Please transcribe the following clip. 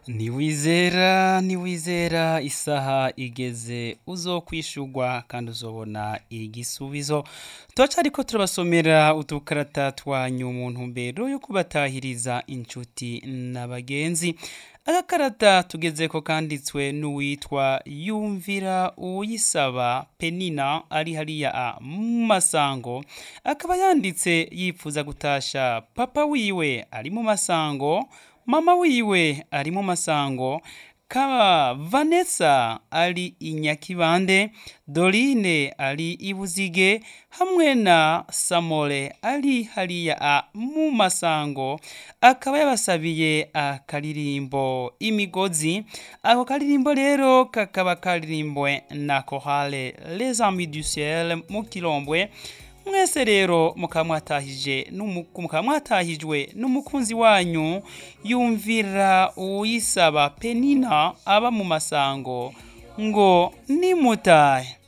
Ntiwizera ntiwizera isaha igeze uzokwishurwa kandi uzobona igisubizo tuca ariko turabasomera udukarata twanyu mu ntumbero yo kubatahiriza inshuti n'abagenzi agakarata tugezeko kanditswe n'uwitwa yumvira uwuyisaba penina ari hariya mu masango akaba yanditse yipfuza gutasha papa wiwe ari mu masango mama wiwe ari mu masango kaba vanessa ari i nyakibande dorine ari i buzige hamwe na samore ari hariya mu masango akaba yabasabiye akaririmbo imigozi ako karirimbo rero kakaba karirimbwe na korale les amis du ciel mu kirombwe mwese rero mukaba mwatahije n'umuku- mukaba mwatahijwe n'umukunzi wanyu yumvira uwuyisaba penina aba mu masango ngo nimutahe